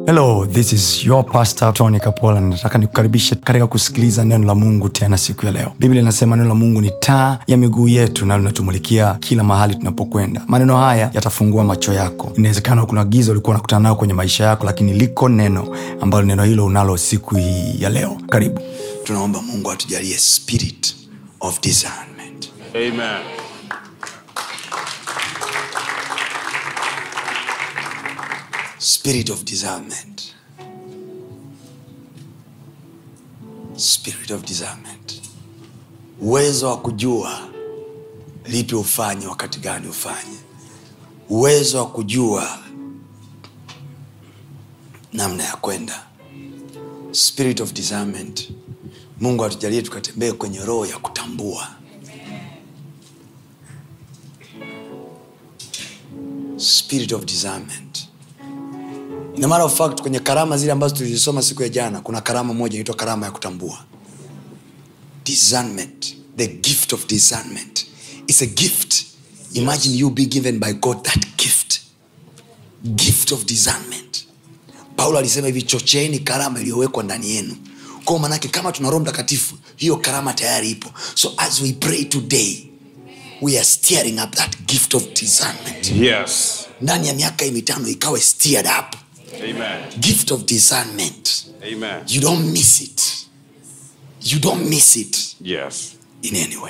hello this is your pastor tony kapola nataka nikukaribishe katika kusikiliza neno la mungu tena siku ya leo biblia inasema neno la mungu ni taa ya miguu yetu na linatumulikia kila mahali tunapokwenda maneno haya yatafungua macho yako inawezekana kuna giza ulikuwa unakutana nayo kwenye maisha yako lakini liko neno ambalo neno hilo unalo siku hii ya leo karibu tunaomba mungu atujalie spirit of discernment Amen. spirit of discernment spirit of discernment uwezo wa kujua lipi ufanye wakati gani ufanye uwezo wa kujua namna ya kwenda spirit of discernment mungu atujalie tukatembee kwenye roho ya kutambua spirit of discernment in a matter of fact kwenye karama zile ambazo tulizisoma siku ya jana kuna karama moja inaitwa karama ya kutambua discernment the gift of discernment is a gift imagine you be given by god that gift gift of discernment paulo alisema hivi chocheeni karama iliyowekwa ndani yenu kwao manake kama tuna roho mtakatifu hiyo karama tayari ipo so as we pray today we are steering up that gift of discernment Yes. ndani ya miaka hii mitano ikawe steered up Amen. gift of discernment Amen. you don't miss it you don't miss it Yes. in any way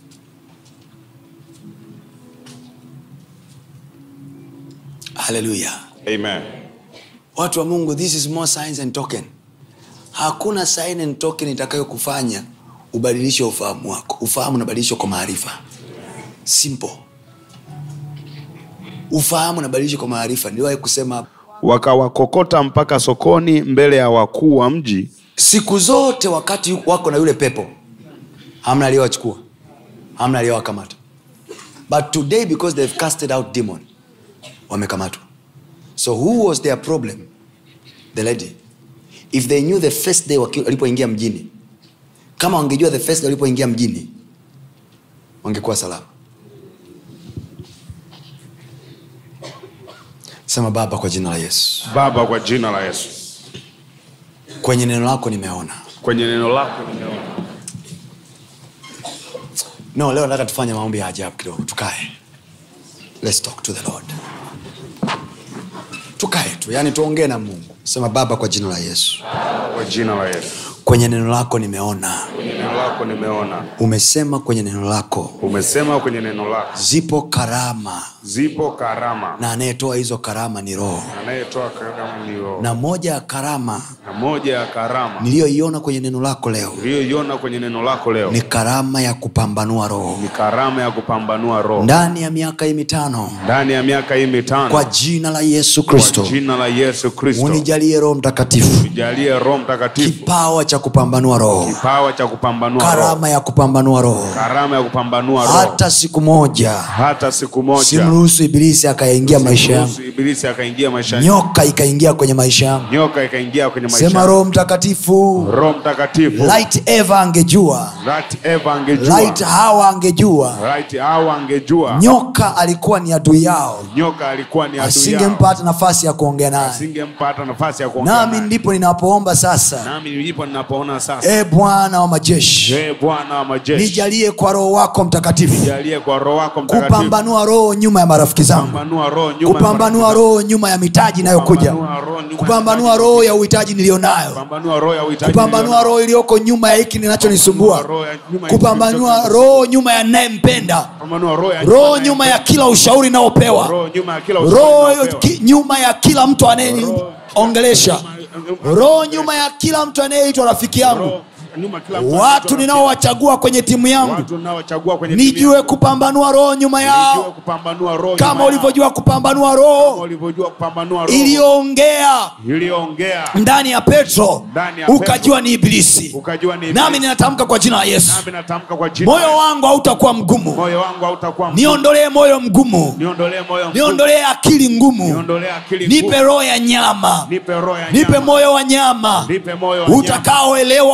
haleluya Amen. watu wa mungu this is more signs and token hakuna sign and token itakayokufanya ubadilishe ufahamu wako ufahamu unabadilishwa kwa maarifa simple ufahamu unabadilishwa kwa maarifa niliwahi kusema hapa wakawakokota mpaka sokoni mbele ya wakuu wa mji siku zote wakati yu- wako na yule pepo hamna aliyowachukua hamna aliyowakamata but today because they've casted out demon wamekamatwa so who was their problem the lady if they knew the first day waki- walipoingia mjini kama wangejua the first day walipoingia mjini wangekuwa salama sema baba kwa jina la yesu baba kwa jina la yesu kwenye neno lako nimeona kwenye neno lako nimeona no leo nataka tufanye maombi ya ajabu kidogo tukae Let's talk to the lord tukae tu yani tuongee na mungu sema baba kwa jina la yesu kwa jina la yesu kwenye neno lako nimeona kwenye neno lako nimeona umesema kwenye neno lako umesema kwenye neno lako zipo karama zipo karama na anayetoa hizo karama ni roho anayetoa karama ni roho na moja ya karama na moja ya karama niliyoiona kwenye neno lako leo uliyoiona kwenye neno lako leo ni karama ya kupambanua roho ni karama ya kupambanua roho ndani ya miaka hii mitano ndani ya miaka hii mitano kwa jina la yesu kwa kristo jina la yesu kristo unijalie roho mtakatifu jalie roho mtakatifu kipawa cha kupambanua roho kipawa cha kupambanua roho karama ya kupambanua roho karama ya kupambanua roho hata siku moja hata siku moja simruhusu ibilisi akayaingia maisha yangu Ruhusu ibilisi akaingia maisha nyoka ikaingia kwenye maisha yangu nyoka ikaingia kwenye maisha sema roho mtakatifu roho mtakatifu light eva angejua Right Eva angejua light hawa angejua right au angejua nyoka alikuwa ni adui yao nyoka alikuwa ni adui yao asingempa hata nafasi ya kuongea naye asingempa hata nafasi ya kuongea nami naye. ndipo ninapoomba sasa nami ndipo ninapoona sasa e bwana wa majeshi je bwana wa majeshi nijalie kwa roho wako mtakatifu jalie kwa roho wako mtakatifu kupambanua roho nyuma ya marafiki zangu kupambanua roho nyuma ya kupambanua marafiki roho nyuma ya mitaji inayokuja Kupambanua roho nyuma ya kupambanua mitaji. roho ya uhitaji niliyonayo kupambanua roho ya uhitaji kupambanua nilionayo. roho iliyoko nyuma ya hiki ninachonisumbua Roho ya nyuma ya kupambanua kilicho- roho nyuma ya nayempenda kupambanua roho ya roho ya- nyuma ya kila ushauri inayopewa roho nyuma ya kila ushauri roho unaopewa. ki- nyuma ya kila mtu anayeniongelesha roho nyuma ya kila mtu anayeitwa rafiki yangu Roho nyuma ya kila mtu watu anaitwa ninaowachagua kwenye timu yangu watu ninaowachagua kwenye timu nijue yangu. kupambanua roho nyuma Nijue yao kupambanua roho kama nyuma yao. ulivyojua kupambanua Kama roho ulivyojua kupambanua roho iliyoongea iliyoongea ndani ya petro Ndani ya ukajua ni ibilisi ukajua ni nami ninatamka kwa jina la yesu nami natamka kwa jina moyo wangu hautakuwa mgumu moyo wangu hautakuwa mgumu. niondolee moyo mgumu niondolee moyo mgumu. niondolee akili ngumu niondolee akili nipe ngumu. roho ya nyama nipe roho ya nipe nyama. moyo wa nyama nipe moyo wa nyama. utakaoelewa utakapo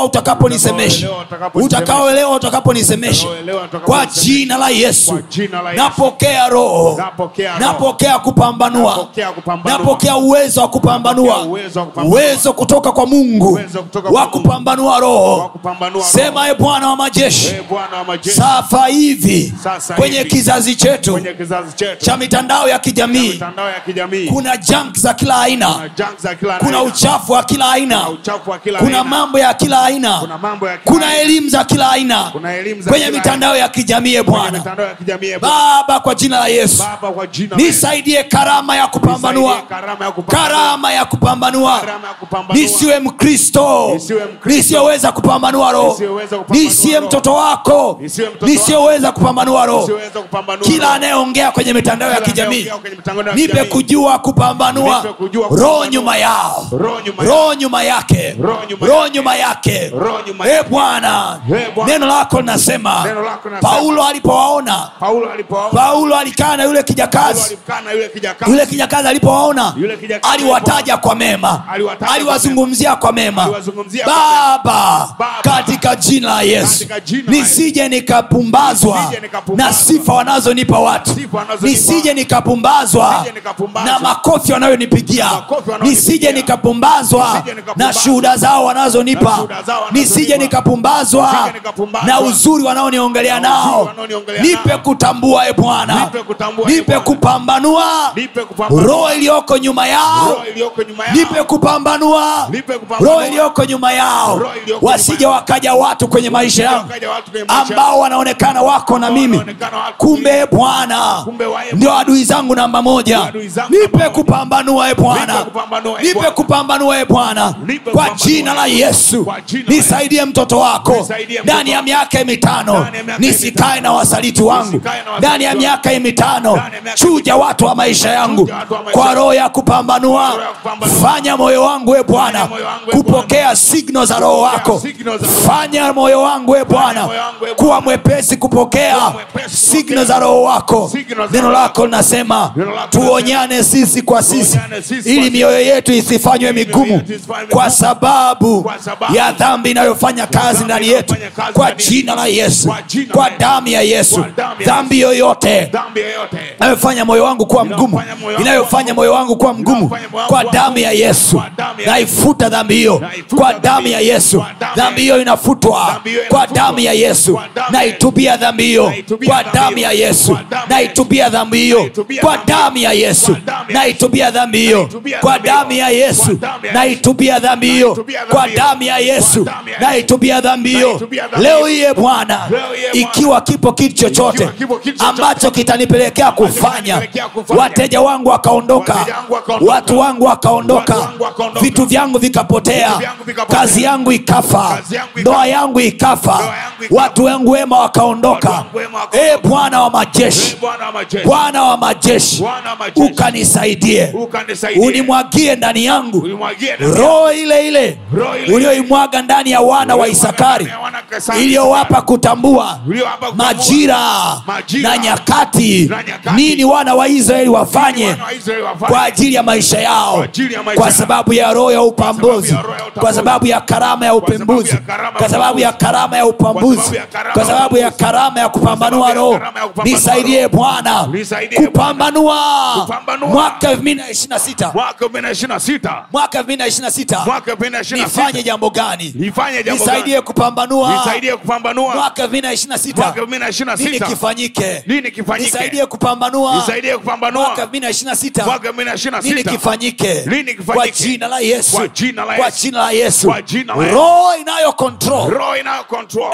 utakaponisemesha utakaoelewa utakaponisemesha kwa jina la yesu Kwa jina la Yesu. napokea roho Napokea roho. napokea kupambanua Napokea kupambanua. napokea uwezo wa kupambanua Napokea uwezo wa kupambanua. uwezo kutoka kwa mungu Uwezo kutoka wa kwa Mungu. kupambanua Wa roho kupambanua roho. sema e bwana wa majeshi Ee Bwana wa majeshi sasa hivi Sasa kwenye hivi. kizazi chetu kwenye kizazi chetu cha mitandao ya kijamii mitandao ya kijamii kuna junk za kila kuna aina junk za kila kuna aina. uchafu wa kila aina Kuna uchafu wa kila kuna aina. mambo ya kila aina kuna mambo ya kila kuna aina. elimu za kila aina Kuna elimu za kwenye kila mitandao ya kijamii e Kwenye bwana mitandao ya kijamii ee Bwana. baba kwa jina la yesu baba kwa jina la Yesu. nisaidie karama ya kupambanua Nisaidie karama ya kupambanua. karama ya kupambanua Karama ya kupambanua. nisiwe mkristo Nisiwe Mkristo. nisiyoweza kupambanua roho Nisiyeweza kupambanua nisiye roho. mtoto wako Nisiwe mtoto nisiyoweza kupambanua roho Nisiweza kupambanua kila roho. anayeongea kwenye mitandao ya Kila kijamii anayeongea kwenye mitandao ya nipe kijamii. kujua kupambanua Nipe kujua roho kupambanua. nyuma yao Roho nyuma roho nyuma yake Roho nyuma roho yake. nyuma yake Roho nyuma e yake. bwana Ee Bwana. neno lako linasema Neno lako linasema. paulo alipowaona paulo alipoona paulo alikaa na yule Paulo kijakazi alikaa na yule kijakazi yule kijakazi alipowaona Yule kijakazi aliwataja kwa mema Aliwataja kwa aliwazungumzia kwa mema Aliwazungumzia kwa baba Baba. katika jina la yesu Katika jina la nisije nikapumbazwa Nisije nikapumbazwa. na sifa wanazonipa watu Sifa wanazonipa nisije nikapumbazwa Nisije nikapumbazwa. na makofi wanayonipigia Makofi wanayonipigia. nisije nikapumbazwa Nisije na nikapumbazwa. shuhuda zao wanazonipa Na shuhuda zao wanazonipa. nisije nikapumbazwa Nisije nikapumbazwa. na uzuri wanaoniongelea Na uzuri nao wanaoniongelea nipe nao. kutambua e bwana Nipe kutambua, e nipe Bwana. kupambanua Nipe kupambanua. roho iliyoko nyuma yao roho iliyoko nyuma yao. nipe kupambanua Nipe kupambanua. roho iliyoko nyuma yao Roho iliyoko wasije nyuma yao. wakaja watu kwenye maisha yangu Wakaja watu kwenye maisha ambao wanaonekana wako na mimi wanaonekana wako kumbe bwana Kumbe wae ndio adui zangu namba moja Ndio adui zangu nipe namba moja. kupambanua e bwana Nipe kupambanua, e nipe Bwana. kupambanua e bwana Nipe kwa kupambanua, jina la e yesu Kwa jina la nisaidie mtoto wako Nisaidie mtoto ndani ya wako. miaka mitano Ndani ya miaka nisikae mitano. na wasaliti wangu Nisikae na wasaliti ndani ya wangu. miaka mitano Ndani ya miaka chuja watu wa maisha yangu Chuja watu wa maisha kwa yangu. roho ya kupambanua roho ya kupambanua. fanya moyo wangu e bwana Fanya moyo wangu, e kupokea signo za roho wako signal za roho fanya moyo wangu e bwana moyo wangu, e Bwana. kuwa mwepesi kupokea Kuwa mwepesi signo kupokea. za roho wako Signal za neno roho lako linasema Neno lako tuonyane sisi kwa sisi Tuonyane sisi kwa ili sisi. mioyo yetu isifanywe Ili migumu mioyo yetu isifanywe kwa migumu. sababu Kwa sababu ya dhambi inayofanya kazi dhambi ndani yetu inayofanya kazi kwa ndani yetu. jina la yesu Kwa jina kwa la Yesu. damu ya yesu Kwa damu ya dhambi yoyote dhambi yoyote inayofanya moyo wangu kuwa mgumu Inayofanya moyo wangu inayofanya moyo wangu kuwa mgumu Inayofanya moyo wangu kwa kuwa damu ya mgumu. yesu Kwa damu ya naifuta dhambi hiyo Naifuta kwa dhambi damu ya hiyo. yesu Kwa damu ya dhambi hiyo inafutwa Dhambi hiyo kwa inafutwa. damu ya yesu Kwa damu ya naitubia dhambi hiyo Naitubia kwa dhambi damu hiyo. ya yesu Kwa damu ya naitubia dhambi hiyo Naitubia kwa dhambi damu ya hiyo. yesu Kwa damu ya naitubia dhambi hiyo Naitubia kwa dhambi hiyo. damu ya yesu Kwa damu ya naitubia dhambi hiyo Naitubia dhambi kwa hiyo. damu ya yesu Kwa damu ya naitubia dhambi hiyo Naitubia dhambi leo hiyo. hii e bwana Leo hii, e Bwana. ikiwa kipo kitu chochote Ikiwa kipo kitu chochote ambacho kitanipelekea kufanya kitanipelekea kufanya. wateja wangu wakaondoka Wateja wangu wakaondoka. watu wangu wakaondoka Watu wangu wakaondoka. vitu vyangu vikapotea Vitu vyangu vikapotea. kazi yangu ikafa Kazi yangu ikafa. ndoa yangu ikafa Ndoa yangu ikafa. watu wangu wema wakaondoka Watu wangu wema wakaondoka. e bwana wa majeshi Ee Bwana wa majeshi bwana wa majeshi Bwana wa majeshi ukanisaidie ukanisaidie unimwagie ndani yangu Unimwagie ndani roho ile ile Roho ile ile. ulioimwaga ndani ya wana wa isakari ya wana wa Isakari. iliyowapa kutambua Uliowapa kutambua. majira Majira. na nyakati Na nyakati. nini wana wa israeli wafanye Wana wa Israeli wafanye. kwa ajili ya maisha yao Kwa ajili ya maisha kwa yao. sababu ya roho ya upambuzi ya roho ya upambuzi. kwa sababu ya karama ya sababu ya upembuzi karama ya kwa sababu ya upambuzi. karama ya upambuzi sababu ya karama kwa ya sababu ya upambuzi. karama ya kupambanua sababu ya roho karama ya kupambanua nisaidie roho. bwana Nisaidie Bwana. kupambanua Kupambanua. mwaka 2026 mwaka 2026 mwaka 2026 mwaka 2026 nifanye jambo gani nifanye jambo nisaidie gani? kupambanua nisaidie kupambanua mwaka 2026 mwaka nini 2026 kifanyike nini kifanyike nisaidie kupambanua nisaidie kupambanua mwaka 2026 mwaka nini 2026 kifanyike Nini kifanyike? kwa jina la yesu Kwa jina la kwa Yesu. jina la yesu Kwa jina la Yesu. roho inayo control roho inayo control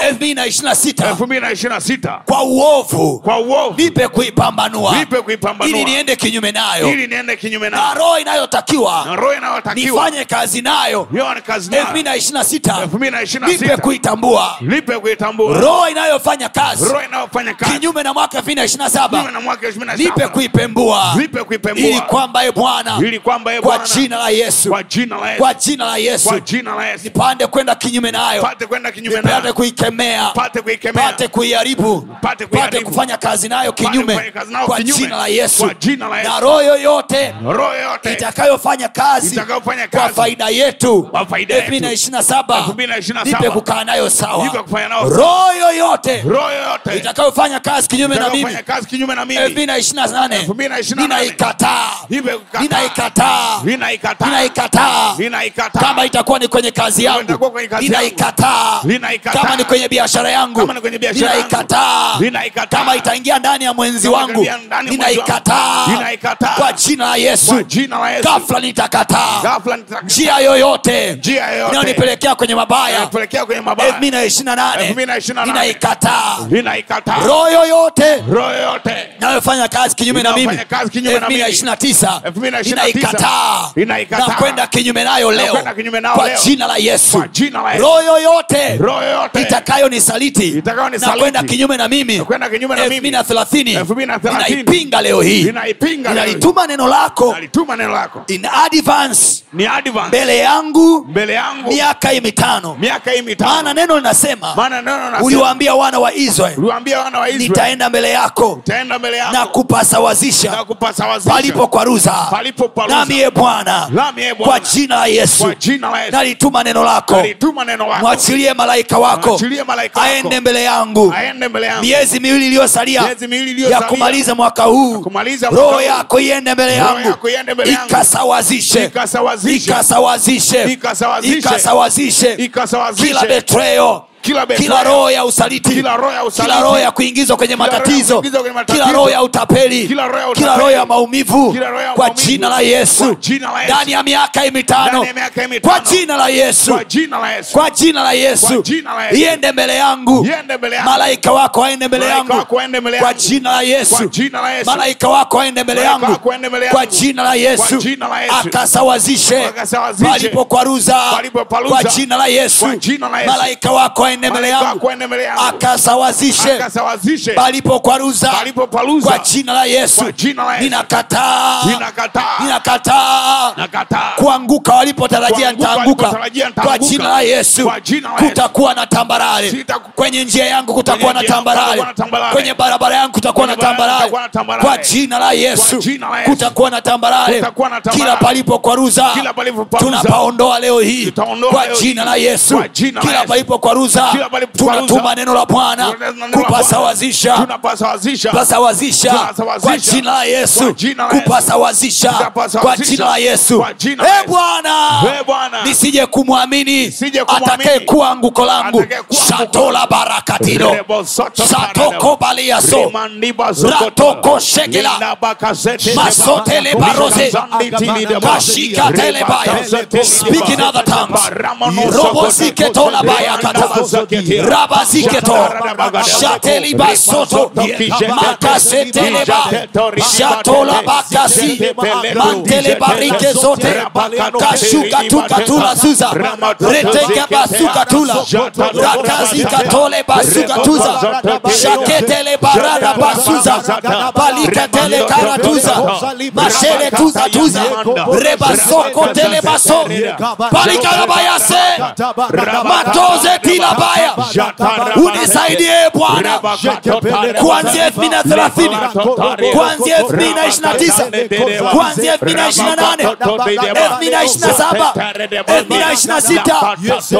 2026 2026 kwa uovu kwa uovu nipe kuipambanua nipe kuipambanua ili niende kinyume nayo ili niende kinyume na na roho inayotakiwa na roho inayotakiwa nifanye kazi nayo hiyo ni kazi nayo 2026 nipe 2026 kuitambua nipe kuitambua roho inayofanya kazi roho inayofanya kazi kinyume na mwaka kinyume 2027 na mwaka 2027 nipe kuipembua nipe kuipembua ili kwamba e bwana ili kwamba ye kwa Bwana jina la yesu kwa jina la Yesu kwa jina la yesu kwa jina la Yesu nipande kwenda kinyume nayo pate kwenda kinyume nipate nayo kuikemea pate kuikemea pate kuiharibu Pate pate kuiharibu. kufanya kazi nayo Pate kinyume kufanya kazi nayo kwa kinyume. jina la yesu Kwa jina la Yesu. na roho yoyote roho yote itakayofanya kazi Itakayofanya kwa kazi. faida yetu Kwa faida yetu. 2027 2027 2027. nipe kukaa nayo sawa Nipe kufanya nayo roho yoyote roho yoyote itakayofanya kazi kinyume na mimi itakayofanya kazi kinyume na mimi 2028 2028. ninaikataa Nipe kukataa. ninaikataa Ninaikataa. ninaikataa Ninaikataa. kama itakuwa ni kwenye kazi yangu itakuwa kwenye kazi yangu. ninaikataa Ninaikataa. kama ni kwenye biashara yangu Kama ni kwenye biashara yangu. ninaikataa Ninaikataa. kama itaingia ndani ya mwenzi Kama wangu itaingia ndani ya mwenzi wangu. ninaikataa Ninaikataa. kwa jina la yesu Kwa jina la Yesu. ghafla nitakataa Ghafla nitakataa. njia yoyote Njia yoyote. inayonipelekea kwenye mabaya Inatupelekea kwenye mabaya 2028 2028. ninaikataa Ninaikataa. roho yoyote roho yoyote inayofanya kazi kinyume na mimi Inayofanya kazi kinyume na mimi. 2029 2029. ninaikataa Ninaikataa. na kwenda kinyume nayo leo kwenda kinyume nayo kwa leo. jina la yesu Kwa jina la Yesu. roho yoyote roho yoyote itakayonisaliti Itakayonisaliti. na kwenda kinyume na mimi Na kwenda kinyume na mimi. 2030 2030. ninaipinga leo hii Ninaipinga leo hii. ninalituma neno lako alituma neno lako in advance ni advance mbele yangu mbele yangu miaka hii mitano miaka hii maana mitano neno linasema maana neno nasema uliwaambia wana wa israeli uliwaambia wana wa Israeli nitaenda mbele yako taenda mbele na yako na kupasawazisha kupasawazisha palipo kwaruza Palipo kwaruza. nami ye bwana Nami ye Bwana. kwa jina la yesu kwa jina la Yesu nalituma neno lako alituma neno lako mwachilie malaika wako Mwachilie malaika wako. aende mbele yangu aende mbele yangu miezi miwili iliyosalia Miezi miwili ya iliyosalia. kumaliza mwaka huu kumaliza mwaka roho huu. yako iende mbele Roho yangu yako iende mbele yangu. ikasawazishe Ikasawazishe. ikasawazishe Ikasawazishe. ikasawazishe Ikasawazishe. kila betreo Kila betrayal. kila roho ya usaliti Kila roho ya usaliti. kila roho ya kuingizwa kwenye Kila roho ya matatizo kuingizwa kwenye matatizo. kila roho ya utapeli Kila roho ya kila utapeli. roho ya maumivu Kila roho ya kwa maumivu. jina la yesu Kwa jina la Yesu. ndani ya miaka hii mitano Ndani ya miaka hii mitano. kwa jina la yesu kwa jina la Yesu kwa jina la yesu Kwa jina la Yesu. iende mbele yangu Iende mbele yangu. malaika wako aende mbele Malaika yangu wako aende mbele kwa yangu. jina la yesu Kwa jina la Yesu. malaika wako aende mbele Malaika yangu wako aende mbele yangu. kwa jina la yesu Kwa jina la Yesu. akasawazishe Akasawazishe. palipokwaruza Palipokwaruza. kwa jina la yesu Kwa jina la Yesu. malaika wako aende mbele Malaika yangu wako aende mbele yangu. akasawazishe akasawazishe palipokwaruza Palipoparuza. kwa jina la yesu Kwa jina la Yesu. ninakataa Ninakataa. ninakataa nakataa kuanguka walipotarajia Kuanguka nitaanguka walipotarajia kwa nitaanguka. jina la yesu Kwa jina la Yesu. kutakuwa na tambarare Sitaku- kwenye njia yangu kutakuwa Kwenye na njia yangu tambarare kutakuwa na tambarare. kwenye barabara yangu kutakuwa na Kwenye barabara tambarare kutakuwa na tambarare. kwa jina la yesu Kwa jina la Yesu. kutakuwa na tambarare Kutakuwa na tambarare. kila palipokwaruza Kila palipokwaruza. tunapaondoa leo hii Tutaondoa kwa leo hii. jina la yesu Kwa jina la kila Yesu. palipokwaruza Kila palipokwaruza. tunatuma neno la bwana Tunatuma neno la Bwana. kupasawazisha tunapasawazisha pasawazisha Tunasawazisha. kwa jina la yesu Kwa jina la Yesu. kupasawazisha Tutapasawazisha. kwa jina la yesu Kwa jina la Eh, Yesu. bwana Eh, Bwana. nisije kumwamini Nisije kumwamini. atakaye kuwa anguko langu Atakayekuwa anguko shatola barakatino Rebo soto satoko baliaso Rimandiba zokoto. ratoko shekela Linabakazete masotele leba. barose Shazanditi lideba. kashika telebaya Ribakazete speak in lideba. other tongues Baramono robosike sokoto. tola baya kata Rimandabazakete. rabaziketo shateli basoto makaseteleba shatola bakasi mantele barike zote kashuka tukatula zuza reteke basuka tula rakazi katole basuka tuza shaketele barada basuza balikatele karatuza mashele tuza tuza rebasoko tele baso balikarabayase matoze tilabaya unisaidie bwana kuanzia 2030 kuanzia 2029 kuanzia 2028 2027 2026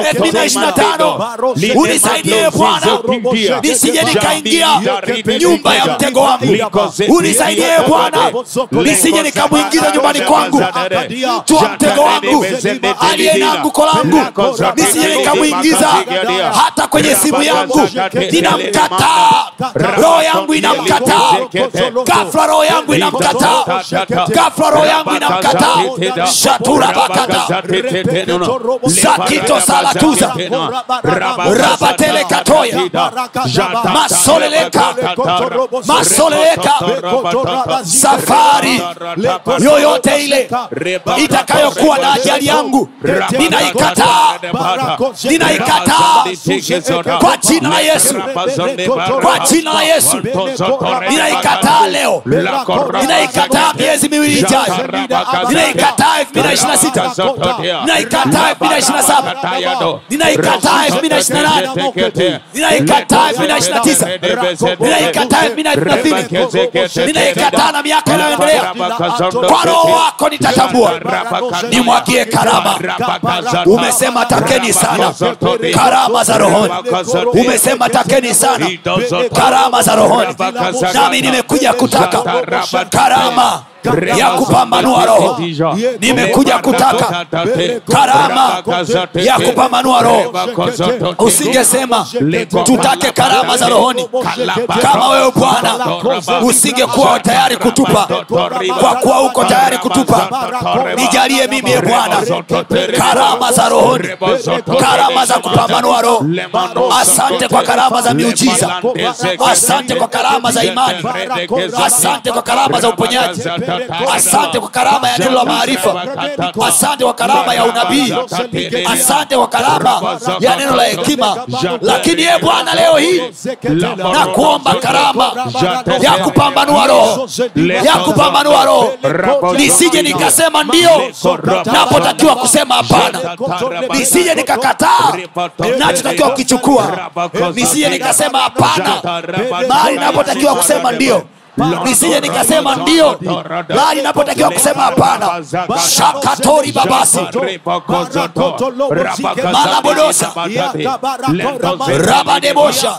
2025 unisaidie bwana nisije nikaingia nyumba ya mtego wangu unisaidie bwana nisije nikamwingiza nyumbani kwangu mtu wa mtego wangu aliye na anguko langu nisije nikamwingiza hata kwenye simu yangu ninamkataa roho yangu inamkataa gafla roho yangu inamkataa gafla roho yangu inamkataa shatura bakata zakito salatuza rabatele katoya masoleleka masoleleka safari yoyote ile itakayokuwa na ajali yangu ninaikataa ninaikataa kwa jina la Yesu, kwa jina la Yesu, ninaikataa leo, ninaikataa miezi miwili ijayo, ninaikataa elfu mbili na ishirini na sita ninaikataa elfu mbili na ishirini na saba ninaikataa elfu mbili na ishirini na nane ninaikataa elfu mbili na ishirini na tisa ninaikataa elfu mbili na thelathini ninaikataa na miaka inayoendelea kwa roho wako nitatambua nimwagie karama umesema takeni sana karama za rohoni umesema takeni sana karama za rohoni nami nimekuja kutaka karama ya kupambanua roho nimekuja kutaka karama ya kupambanua roho usingesema tutake karama za rohoni kama wewe bwana usingekuwa tayari kutupa kwa kuwa uko tayari kutupa nijalie mimi e bwana karama za rohoni karama za kupambanua roho asante kwa karama za miujiza asante kwa karama za imani asante kwa karama za uponyaji asante kwa karama ya neno la maarifa asante kwa karama ya unabii asante kwa karama ya neno la hekima lakini ye bwana leo hii na kuomba karama ya kupambanua roho ya kupambanua roho nisije nikasema ndio napotakiwa kusema hapana nisije nikakataa nachotakiwa kukichukua nisije nikasema hapana mahali napotakiwa kusema ndio nisije nikasema ndio bali napotakiwa kusema hapana shakatori babasi malabodosa rabadebosha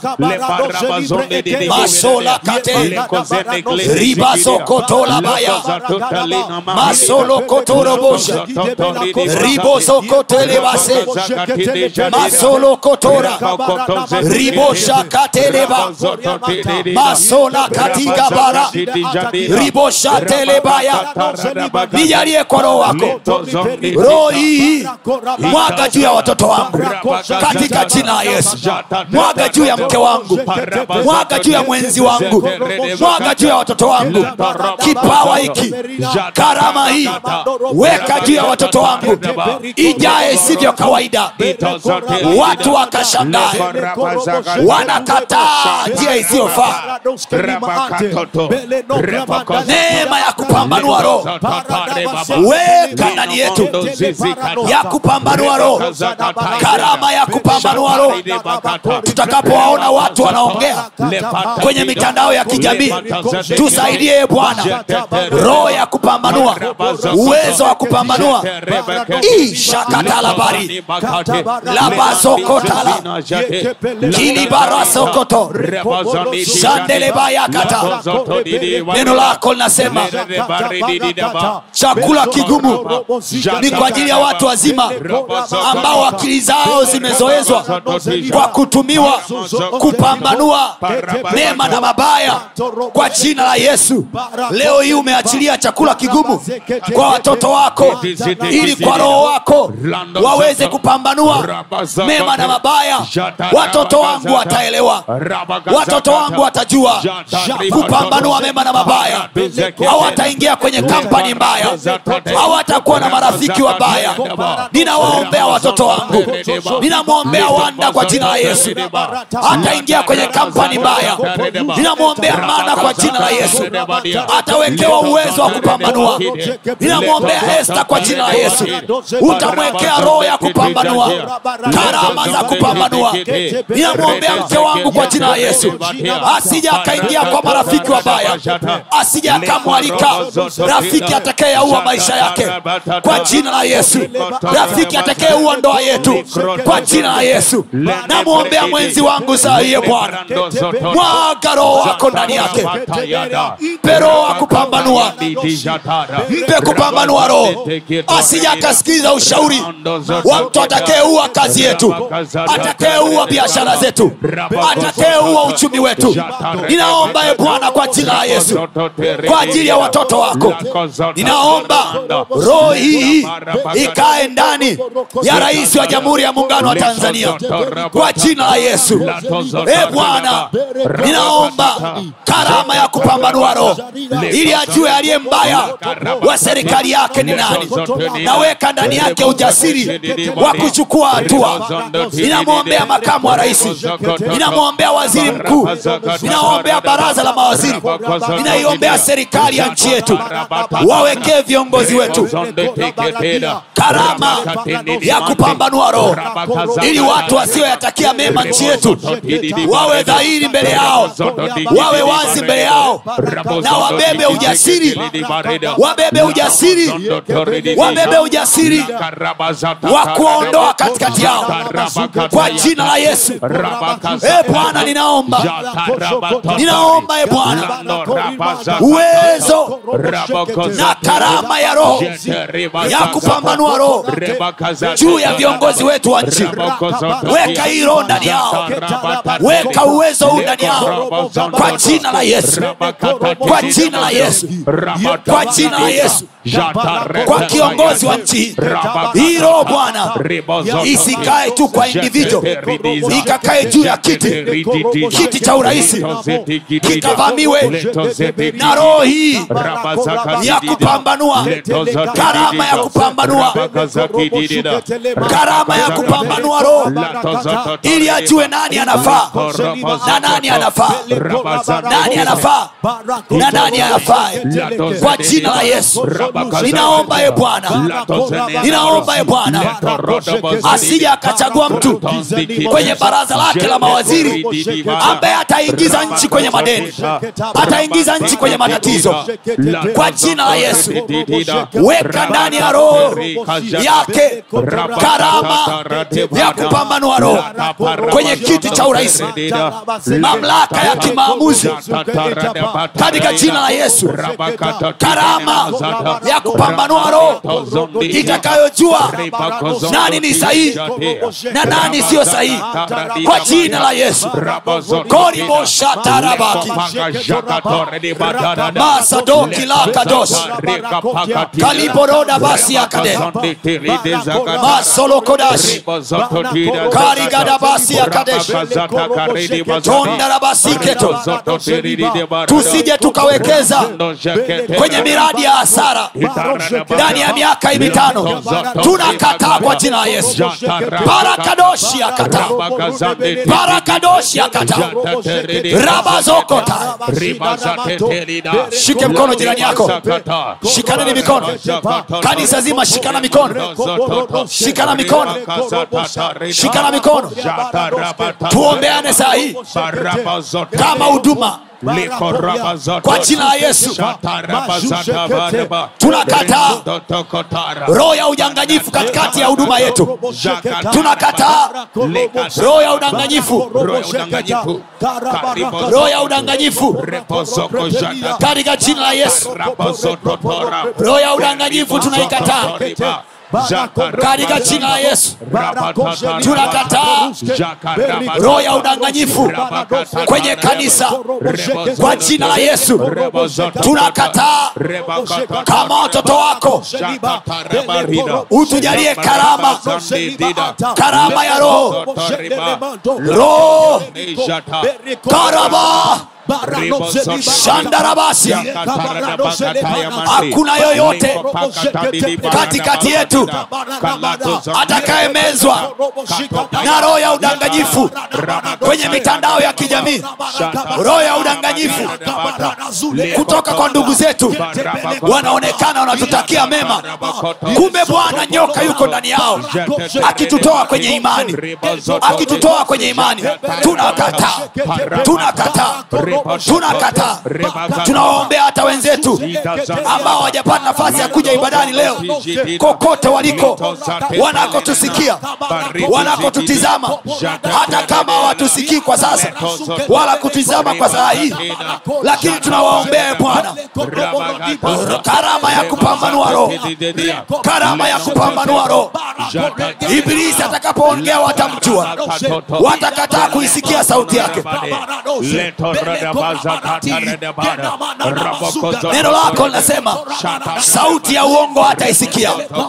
masola kate ribazokotolabaya masolokotorobosha ribozokotelebase masolokotora ribosha kateleba masola katigaba bara ribosha telebaya nijalie kwa roho wako roho hii mwaga juu ya watoto wangu katika jina la yesu mwaga juu ya mke wangu mwaga juu ya mwenzi wangu mwaga juu ya watoto wangu kipawa hiki karama hii weka juu ya watoto wangu ijae isivyo kawaida watu wakashangae wanakataa njia isiyofaa neema ya kupambanua roho weka ndani yetu ya kupambanua roho karama ya kupambanua roho tutakapowaona watu wanaongea kwenye mitandao ya kijamii tusaidie bwana roho ya kupambanua uwezo wa kupambanua ishakatalabari labazokotala kilibarasokoto shandelebayakata neno lako linasema chakula kigumu ni kwa ajili ya watu wazima ambao akili zao zimezoezwa kwa kutumiwa kupambanua mema na mabaya kwa jina la yesu leo hii umeachilia chakula kigumu kwa watoto wako ili kwa roho wako waweze kupambanua mema na mabaya watoto wangu wataelewa watoto wangu watajua kupambanua mema na mabaya hawataingia kwenye kampani mbaya hawatakuwa na marafiki wabaya ninawaombea watoto wangu ninamwombea wanda kwa jina la yesu hataingia kwenye kampani mbaya ninamwombea mana kwa jina la yesu atawekewa uwezo wa kupambanua ninamwombea esta kwa jina la yesu utamwekea roho ya kupambanua karama za kupambanua ninamwombea mke wangu kwa jina la yesu asija akaingia kwa marafiki wabaya asija akamwalika rafiki atakayeaua maisha yake kwa jina la yesu rafiki atakayeua ndoa yetu kwa jina la yesu namwombea mwenzi wangu saa hiye bwana mwaga roho wako ndani yake mpe roho wa kupambanua mpe kupambanua roho asija akasikiliza ushauri wa mtu atakayeua kazi yetu atakayeua biashara zetu atakayeua uchumi wetu ninaomba e bwana kwa jina la yesu kwa ajili ya watoto wako ninaomba roho hii ikae ndani ya rais wa jamhuri ya muungano wa tanzania kwa jina la yesu e bwana ninaomba karama ya kupambanua roho ili ajue aliye mbaya wa serikali yake ni nani naweka ndani yake ujasiri wa kuchukua hatua ninamwombea makamu wa rais ninamwombea waziri mkuu ninaombea baraza la mawaziri ninaiombea serikali ya nchi yetu wawekee viongozi wetu karama ya kupambanua roho ili watu wasioyatakia mema nchi yetu wawe dhahiri mbele yao wawe wazi mbele yao na wabebe ujasiri wabebe ujasiri wabebe ujasiri wa kuwaondoa katikati yao kwa jina la yesu e bwana ninaomba ninaomba e bwana uwezo na karama ya roho ya kupambanua roho juu ya viongozi wetu wa nchi weka hii roho ndani yao weka uwezo huu ndani yao kwa jina la yesu kwa jina la yesu kwa jina la yesu kwa kiongozi wa nchi hii hii roho bwana isikae tu kwa individual ikakae juu ya kiti kiti cha urahisi kikavamiwe na roho hii ya kupambanua karama ya kupambanua karama ya kupambanua roho ili ajue nani anafaa na nani anafaa nani anafaa na nani anafaa kwa jina la yesu ninaomba ye bwana ninaomba ye bwana asije akachagua mtu kwenye baraza lake la mawaziri ambaye ataingiza nchi kwenye madeni ataingiza nchi kwenye matatizo kwa jina la yesu weka ndani ya roho yake karama ya kupambanua roho kwenye kiti cha urahisi mamlaka ya kimaamuzi katika jina la yesu karama ya kupambanua roho itakayojua nani ni sahihi na nani siyo sahihi kwa jina la yesu koriboshatarabaki masadoki lakados kaliboroda basi akade masolokodash karigadabasi akadesh tondarabasiketo tusije tukawekeza kwenye miradi ya hasara ndani ya miaka hii mitano tunakataa kwa jina la yesu barakadoshi akataa barakadoshi akataa rabazokota shike mkono jirani yako shikaneni mikono kanisa zima shikana mikono shikana mikono shikana mikono tuombeane saa hii kama huduma kwa jina la yesu tunakataa roho ya udanganyifu katikati ya huduma yetu tunakataa roho ya udanganyifu roho ya udanganyifu katika jina la yesu roho ya udanganyifu tunaikataa katika jina la yesu tunakataa roho ya udanganyifu kwenye kanisa kwa jina la yesu tunakataa kama watoto wako utujalie karama karama ya roho roho karama shandarabasia hakuna yoyote katikati yetu atakayemezwa na roho ya udanganyifu kwenye mitandao ya kijamii roho ya udanganyifu kutoka kwa ndugu zetu wanaonekana wanatutakia mema kumbe bwana nyoka yuko ndani yao akitutoa kwenye imani akitutoa kwenye imani tunakataa tunakataa tunakataa tunawaombea hata wenzetu ambao hawajapata nafasi ya kuja ibadani leo kokote waliko wanakotusikia wanakotutizama hata kama hawatusikii kwa sasa wala kutizama kwa saa hii lakini tunawaombea bwana karama ya kupambanua roho karama ya kupambanua roho ibilisi atakapoongea watamjua watakataa kuisikia sauti yake neno lako linasema sauti ya uongo hataisikia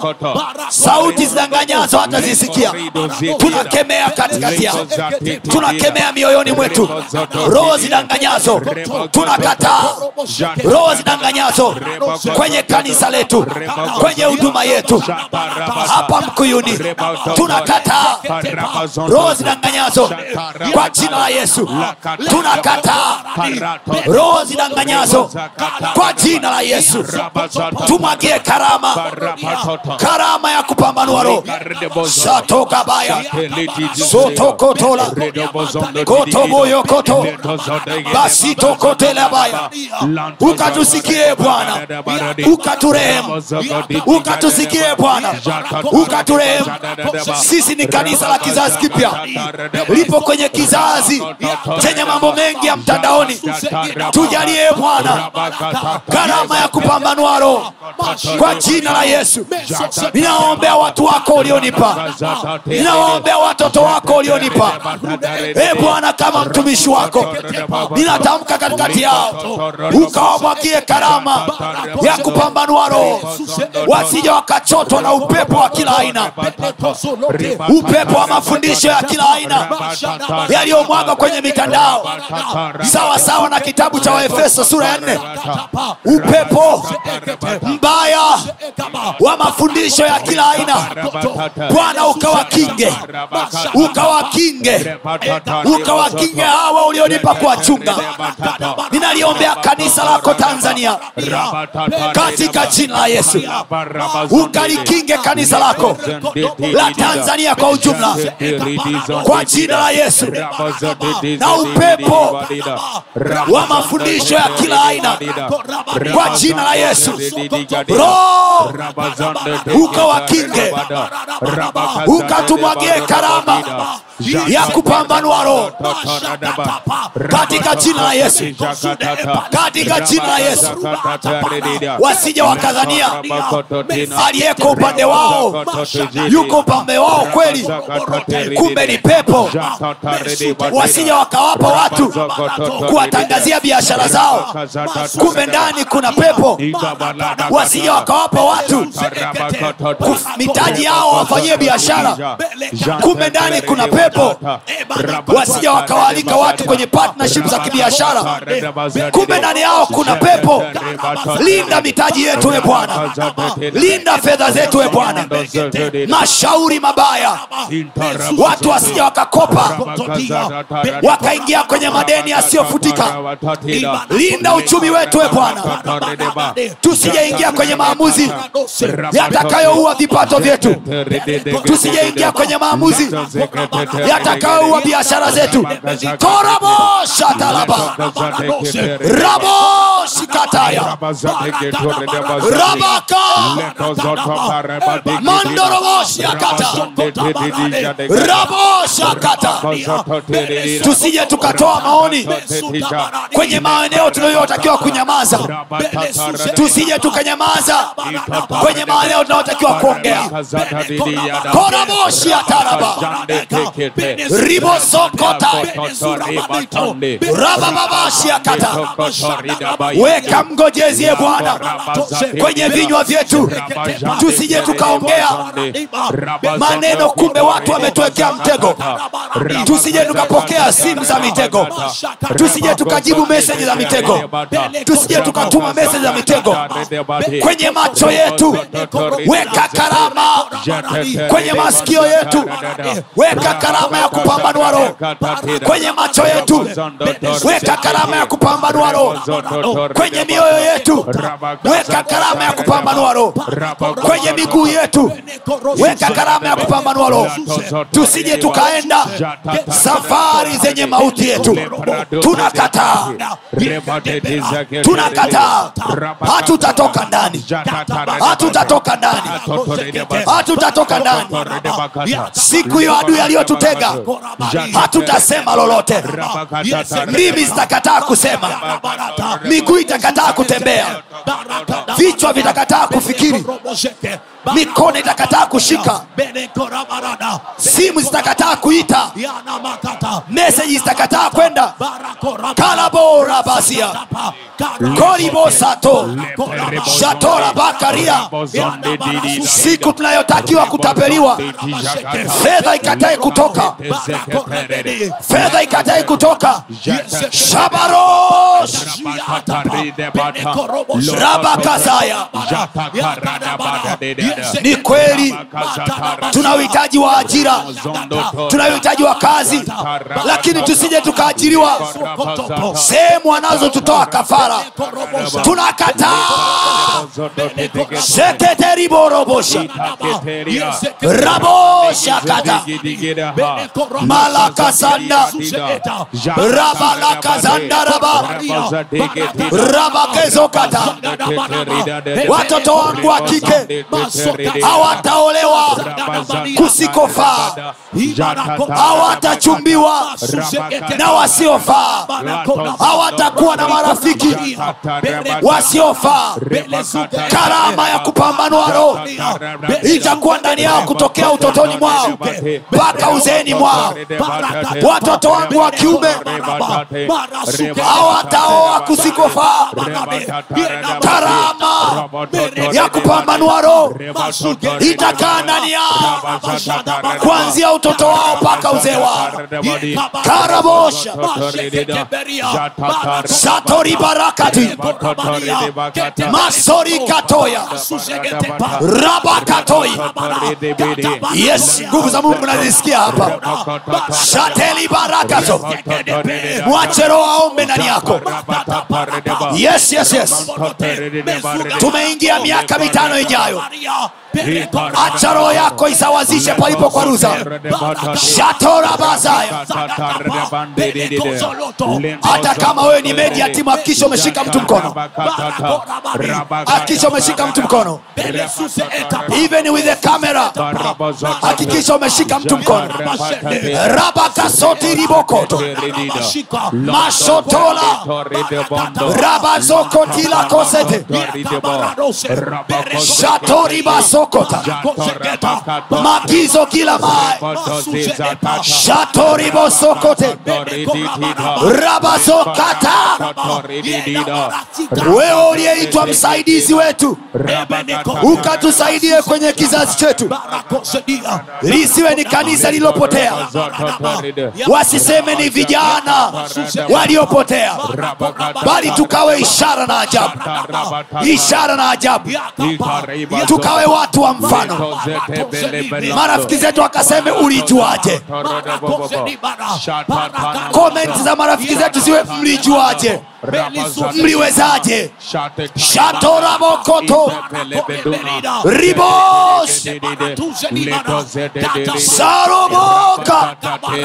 sauti zidanganyazo hatazisikia tunakemea katikati yao tunakemea mioyoni mwetu roho zidanganyazo tunakataa roho zidanganyazo kwenye kanisa letu kwenye huduma yetu hapa mkuyuni tunakataa roho zidanganyazo kwa jina la yesu tunakataa roho zidanganyazo kwa jina la yesu tumwagie karama karama ya kupambanua roho shatokabaya sotokotola kotoboyokoto basitokotelabaya ukatusikie bwana ukaturehemu ukatusikie bwana ukaturehemu sisi ni kanisa la kizazi kipya lipo kwenye kizazi chenye mambo mengi ya mtandaoni tujalie bwana karama ya kupambanua roho kwa jina la yesu ninawaombea watu wako ulionipa ninawaombea watoto wako ulionipa e bwana kama mtumishi wako ninatamka katikati yao ukawamwagie karama ya kupambanua roho wasije wakachotwa na upepo wa kila aina upepo wa mafundisho ya kila aina yaliyomwaga kwenye mitandao sawa sawa na kitabu cha waefeso sura ya nne upepo mbaya wa mafundisho ya kila aina bwana ukawakinge ukawakinge ukawakinge hawa ulionipa kuwachunga ninaliombea kanisa lako tanzania katika jina la yesu ukalikinge kanisa lako la tanzania kwa ujumla kwa jina la yesu na upepo wa mafundisho ya kila aina kwa jina la yesu roho ukawakinge ukatumwagie karama ya kupambanua roho katika jina la yesu katika jina la yesu wasije wakadhania aliyeko upande wao yuko upande wao kweli kumbe ni pepo wasije wakawapa watu kuwatangazia biashara zao kumbe ndani kuna pepo wasije wakawapa watu kuf- mitaji yao wafanyie biashara kumbe ndani kuna pepo wasije wakawaalika watu kwenye partnership za kibiashara kumbe ndani yao kuna pepo linda mitaji yetu e bwana linda fedha zetu e bwana mashauri mabaya watu wasije wakakopa wakaingia kwenye madeni yasiyofutika linda uchumi wetu e bwana tusijeingia kwenye maamuzi yatakayoua vipato vyetu tusijeingia kwenye maamuzi yatakayoua biashara zetu koraboshatalaba raboshikataya rabaka mandoroboshiakata raboshakata tusije tukatoa maoni kwenye maeneo tunayotakiwa kunyamaza tusije tukanyamaza kwenye maeneo tunayotakiwa kuongea koraboshi ya taraba ribosokota rabababashi ya kata weka mgojezie bwana kwenye vinywa vyetu tusije tukaongea maneno kumbe watu wametuwekea mtego tusije tukapokea simu za mitego tusije tukajibu meseji za mitego tusije tukatuma meseji za mitego kwenye macho yetu weka karama kwenye masikio yetu weka karama ya kupambanua roho kwenye macho yetu weka karama ya kupambanua roho kwenye mioyo yetu weka karama ya kupambanua roho kwenye miguu yetu weka karama ya kupambanua roho tusije tukaenda safari zenye mauti yetu tunakataa tunakataa hatutatoka ndani hatutatoka ndani hatutatoka ndani siku hiyo adui aliyotutega hatutasema lolote ndimi zitakataa kusema miguu itakataa kutembea vichwa vitakataa kufikiri mikono itakataa kushika simu zitakataa kuita meseji zitakataa kwenda kalabora basia koribosato shatora bakaria siku tunayotakiwa kutapeliwa fedha ikatae kutoka fedha ikatae kutoka shabarosh rabakazaya ni kweli tuna uhitaji wa ajira tuna uhitaji wa kazi lakini tusije tukaajiriwa sehemu wanazotutoa kafara tunakataa sheketeriborobosha rabosha kata malakasanda rabalakazandaraba rabakezokata watoto wangu wa kike hawataolewa kusikofaa hawatachumbiwa na wasiofaa hawatakuwa na marafiki wasiofaa karama ya kupambanua roho itakuwa ndani yao kutokea utotoni mwao mpaka uzeeni mwao watoto wangu wa kiume hawataoa kusikofaa karama ya kupambanua roho itakaa ndani yao kuanzia utoto wao mpaka uzee wao karabosha satori barakati masori katoya rabakatoi yes nguvu za mungu nazisikia hapa shateli barakato mwache roho aombe ndani yako yes yes yes tumeingia miaka mitano ijayo acha roho yako isawazishe palipo kwa ruza shatora bazaya hata kama wewe ni media timu hakikisha umeshika mtu mkono hakikisha umeshika mtu mkono even with the camera hakikisha umeshika mtu mkono rabakasoti ribokoto mashotola rabazokotila kosete shatoribasokota magizo kila mae shatoribosokote rabazokata wewe uliyeitwa msaidizi wetu ukatusaidie kwenye kizazi chetu lisiwe ni kanisa lililopotea wasiseme ni vijana waliopotea bali tukawe ishara na ajabu ishara na ajabu tukawe watu wa mfano marafiki zetu wakaseme ulijuaje komenti za marafiki zetu ziwe mlijuaje mliwezaje shatoramokoto ribos saroboka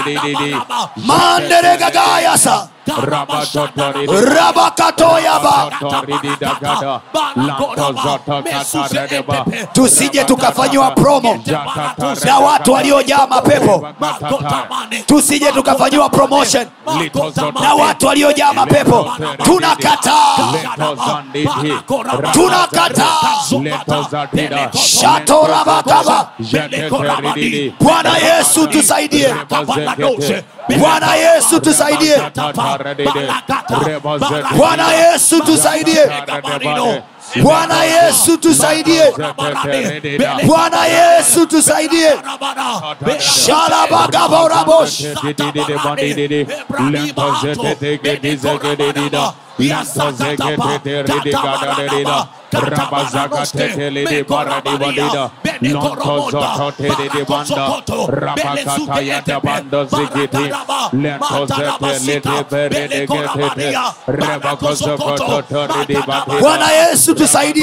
manderegagayasa rabakatoyaba tusije tukafanyiwa promo na watu waliojaa mapepo tusije tukafanyiwa promotion na watu waliojaa mapepo tunakataa tunakataa shatorabakaba bwana yesu tusaidie bwana yesu tusaidie bwana yesu tusaidie bwana yesu tusaidie bwana yesu tusaidie shalabagaborabosh bwana yesu tusaidie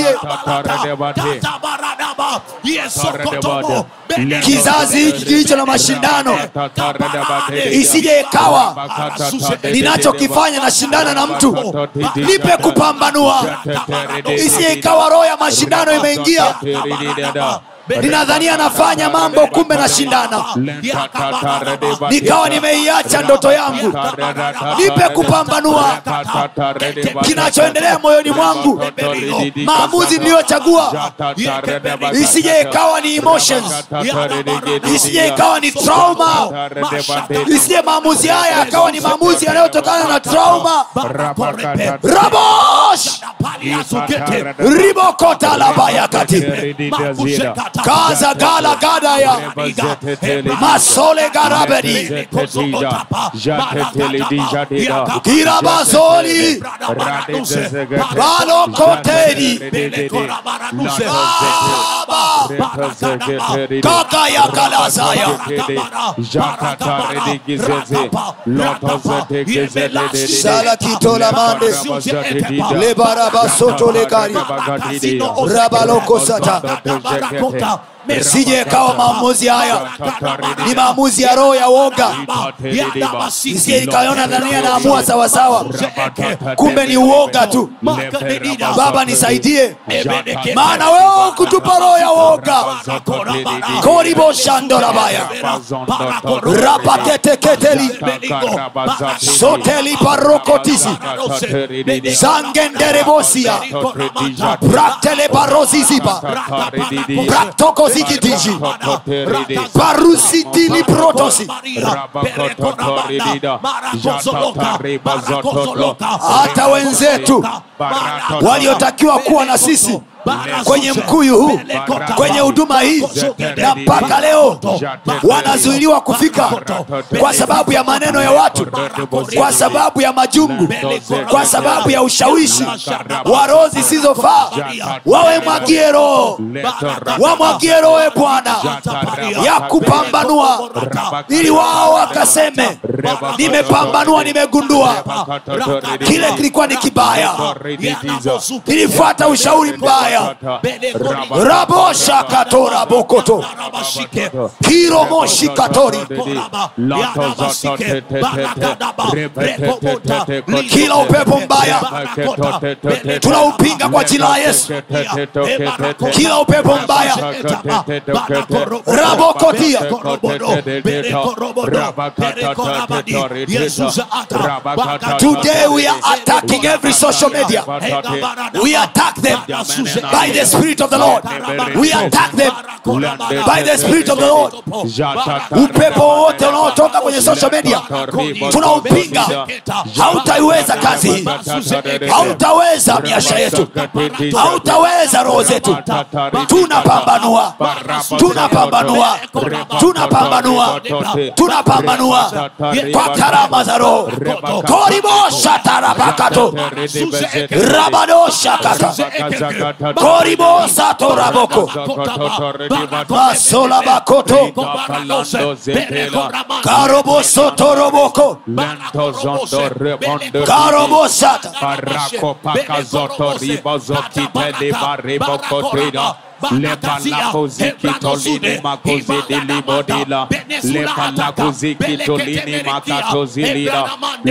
kizazi hiki kilicho na mashindano isije ikawa ninachokifanya nashindana na mtu nipe kupambanua isije ikawa roho ya mashindano imeingia ninadhania nafanya mambo kumbe nashindana nikawa nimeiacha ndoto yangu nipe kupambanua kinachoendelea moyoni mwangu maamuzi niliyochagua isije ikawa ni emotions isije ikawa ni trauma isije maamuzi haya yakawa ni maamuzi yanayotokana na trauma rabosh ribokota labayakati kaza gala gadaya masole garabedi kirabazoli balokoteri kaka ya kalazaya salakitola mande lebarabasoto legari rabalokosata sije kawa maamuzi haya ni maamuzi ya roho ya woga isije ikaona dhania naamua sawasawa kumbe ni uoga tu baba nisaidie maana wewe kutupa roho ya woga koriboshandorabaya rapaketeketeli soteli parokotisi zangenderebosia praktele parosizipa praktokozikitiji parusitili protosi hata wenzetu waliotakiwa kuwa na sisi kwenye mkuyu huu kwenye huduma hii na mpaka leo wanazuiliwa kufika kwa sababu ya maneno ya watu kwa sababu ya majungu kwa sababu ya ushawishi wa roho zisizofaa wawe mwagie roho wamwagie roho e bwana ya kupambanua ili wao wakaseme nimepambanua nimegundua kile kilikuwa ni kibaya nilifuata ushauri mbaya rabosha katora bokoto kiromoshi katori kila upepo mbaya tunaupinga kwa jina la yesu kila upepo mbaya rabokotia today we are attacking every social media we attack them by the spirit of the lord we attack them by the spirit of the lord upepo wowote unaotoka kwenye social media tunaupinga hautaiweza kazi hii hautaweza biashara yetu hautaweza roho zetu tunapambanua tunapambanua tunapambanua tunapambanua kwa karama za roho koriboshatarabakato rabadoshakata koribosatoraboko masola bakoto karobosotoroboko karobosata lepalakozikitolini makozidilibodila lepalakuzikitolini makatozilila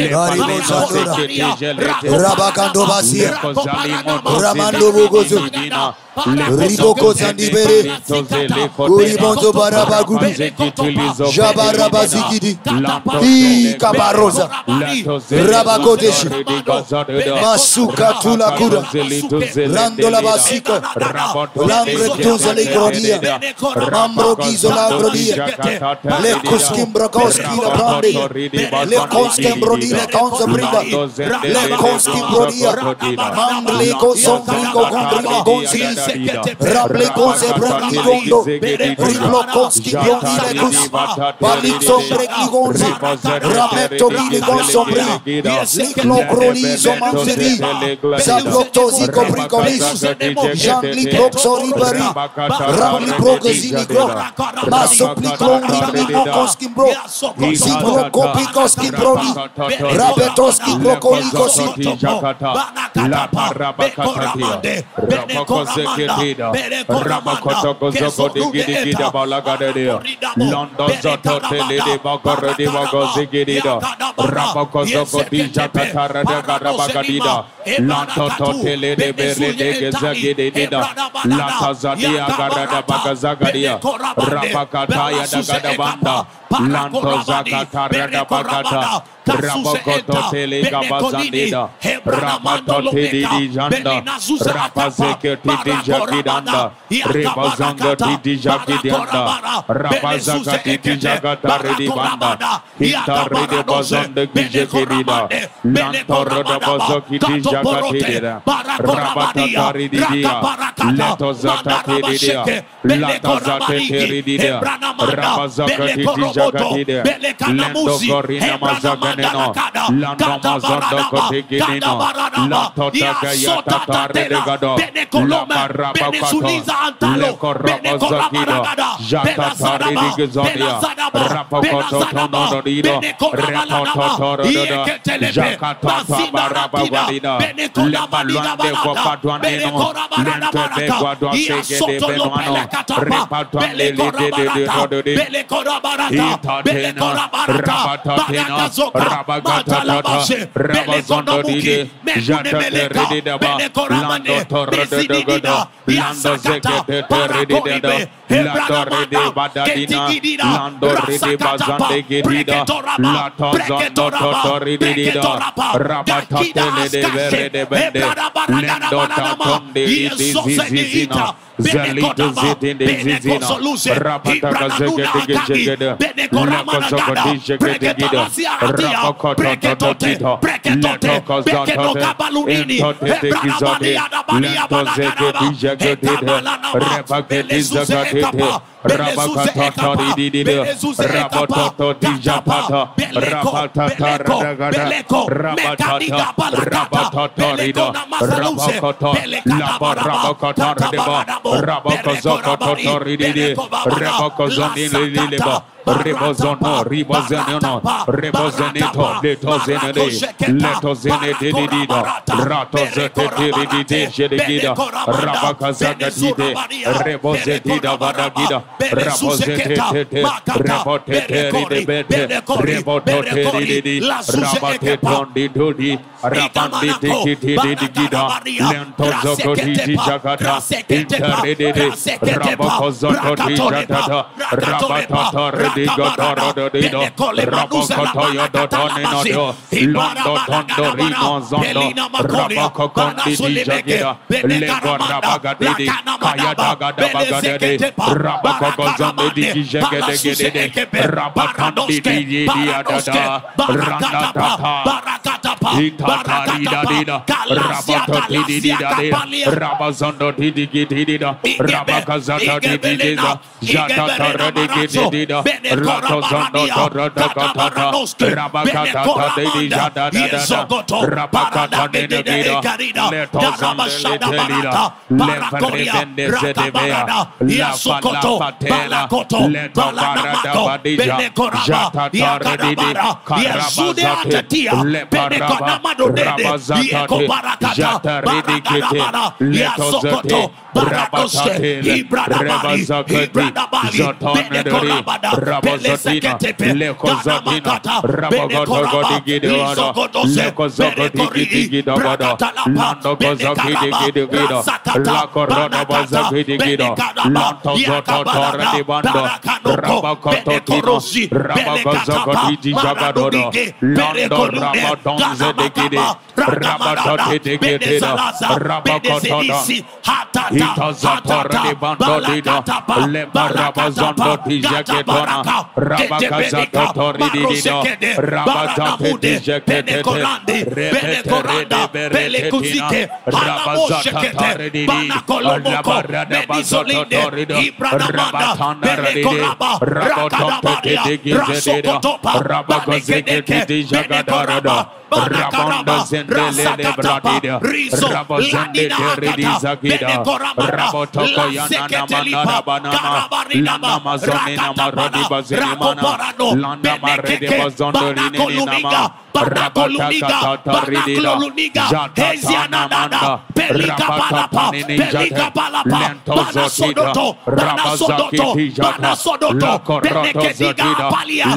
rabakandobasia ramando bogozo ribokozandibere kuribonzo barabagudu jabarabazikidi ikabaroza rabakodeshi masuka tulakura randola basika langretunza legrodia mambrogizo lagrodia lekuskimbrokoski la brande lekonskembrodi lekonzabrida lekonskibrodia mamleko sombrigo gondrigo gonsilis ramlekonze brekligondo riblokonski brondilekus paliksombrекligonzi rametobile liklogrolizo manzeri zablotoziko brikolis Jean-Li Proxoribari, Ramli Progazini Gro, Masopliklongri Limokoski bro. Zibrokopikoski broni. Rabetoski brokolikosi. Lanto zakata rada bagata Rabokoto telega bazandida Rabato tedi janda Rabazeke tidi jakidanda Rebazanga tidi jakidanda Rabazaka tidi jagata redi banda Hita redi bazande kijekedida Lanto rada bazoki di jakatidida Rabata tarididia Leto zata tedidia Lata zate teridia Rabazaka tidi jakatida Lendo gorina mazaganeno Lando mazondo koteginino Lato tagaya tatare de gado La maraba kato Leko raba zakido Jata tari di gizodia Rapa koto tono do dido Reto totoro dodo Jakata tabaraba wadida Lema luande kwa patwanino Lente de guadwa sege de benuano Repa tuande li de de de do de Itatena, Rabatatena, Rabagatata, Rabazondo Dide, Jata Teridaba, Lando Torre de Dogada, Lando Zekete Teridida, Lando Rede Badadina, Lando Rede Bazande Gedida, Lato Zondo Totoridida, Rabatatele de Vere de Bende, Lendo Tatonde Zizizina, Zalito Zitinde Zizina, Rabata Zegede Zegede, Lako Zogodi Zegede Gida, Rabakoto Toto Tito, Leto Kozoto, Entote de Gizode, Lento Zegede Zegede, Rebaketi Zagatete, Rabakata Didide, Rabototo Dijapata, Rabatata Ragada, Rabatata, Rabatata Rida, Rabakoto, Lapa Rabakata Redeba, Rabakozoko Totoridide, Rabakozondin Liliba, Rebozono, Ribozono, Rebozenito, Letozene, Letozene Didida, Ratozete Ridide, Jedegida, Rabakazagatide, Rebozetida Vadagida, Rabozete, Rebotete Ridebete, Rebotote Rididi, Rabate Tondi Dudi, Rabandi Dikiti Digida, Lento Zogodi Jagata, Interidide, Rabakozoto Dijata, Rabatata Ridigo Doro Dido, Rabakotoyo Dotonino, Londo Tondo Rino Zondo, Rabakokondi Dijagida, Lego Rabagadidi, Kaya Daga Dabagadidi, Rabakokozondi Dijagede, Rabakandi Didiadada, Randa Tata, Itatarida Dida, Rabato Didida, Rabazondo Didigidida, Rabakazata Didida, Jatata Redigidida, Rato Zondo Torodakatata, Rabakata Didida, Rabakata Didida, Leto Zonde Letelida, Leferevende Zedevea, Lava Lava Tela, Leto Barada Badija, Jatata Redidi, Karabazate, Leparaba, Rabazatate, Jata Redikete, Leto Zate, Rabatate, Rebazakati, Zatonadori, Rabazatino, Lekozatino, Rabagotogodigidivada, Lekozogodigidivada, Landogozogidigidivida, Lakorodabazagidigida, Lantozototoradibanda, Rabakototino, Rabagozogodijagadodo, Lando Rabadonzedegide, Rabatotidigidida, Rabakotoda, Itazatore di bandodida, Lemarabazondo di Jagetona, Rabakazato Tori di Dido, Rabazate di Jagetete, Repetere de Beretetina, Rabazata Tare di Di, Alabarada Bazoto Torido, Rabatanda Radidi, Rabotote di Gizedida, Rabagozeke di Jagadarada, Rabonda Zendelele Bradida, Rabozende Teridisa Gida, Rabotoko Yanana Manara Banana, Lana Mazonina Marodi Bazinimana, Landa Marede Bazondo Rinina, Rabataka Taridida, Jatana Manda, Rabata Panini Jata, Lento Zotida, Rabazaki Tijata, Lakoroto Zotida,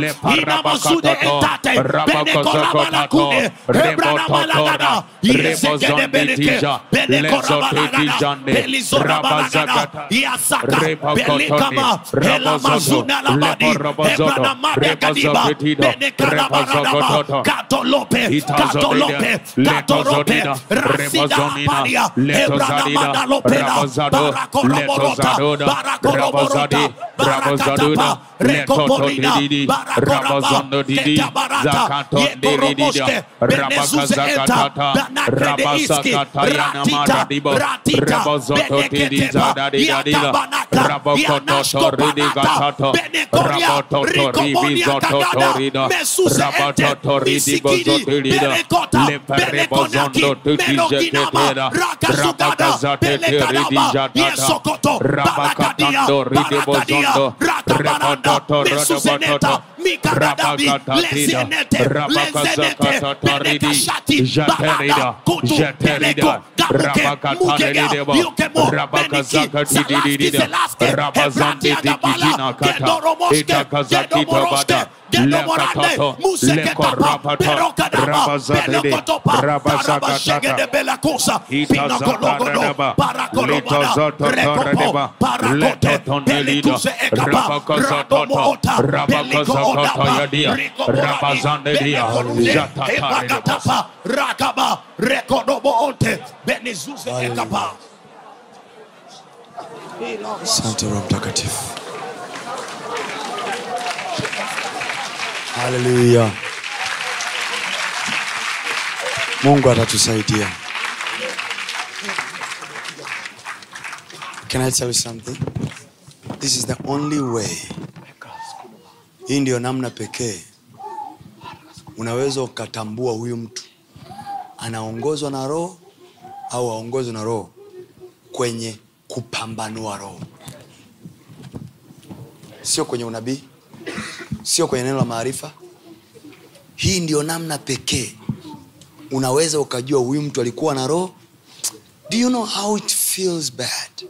Leparabakatato, Rabakozokotato, Rebototora, Rebozonditija, Lezotitijande, Rabazakata, Rebakotoni, Rabazozo, Leporobozodo, Rebazokitido, Rebazokototo, Katolope, Katolope, Katolope, Rasida Palia, Ebranamanda Lopela, Barakoromorota, Barakoromorota, Barakatapa, Rekoporina, Barakoraba, Ketabarata, Yekoroboste, Benezuze Eta, Banakre de Iski, Ratita, Ratita, Beneketepa, Yakabanaka, Yanashkopanata, Benekoria, Rikobonia Tagada, Mesuse Ete, Isikidi, Berekota, Berekonaki, Meroginama, Rakasugada, Belekanaba, Yesokoto, Barakadia, Barakadia, Rakabaranda, Mesuzeneta, Mikadadabi, Lezenete, Lezenete, Benekashati, Barada, Kutu, Beleko, Gamuke, Mukega, Yukemo, Beniki, Salaski, Selaske, Ebratia Gabala, Gedoromoske, Gedomoroske, Gedomorande, Museketapa, Berokadaba, Belokotopa, Tarabashege de Belakosa, Pinakologodo, Parakologoda, Rekopo, Parakote, Belikuse Ekapa, Radomoota, Belikoodapa, Rikoborani, Belekonde, Ebakatapa, Rakaba, Rekodoboonte, Benizuze Ekapa. asante roho mtakatifu haleluya mungu atatusaidia can i tell you something this is the only way hii ndiyo namna pekee unaweza ukatambua huyu mtu anaongozwa na roho au aongozwe na roho kwenye kupambanua roho sio kwenye unabii sio kwenye neno la maarifa hii ndio namna pekee unaweza ukajua huyu mtu alikuwa na roho do you know how it feels bad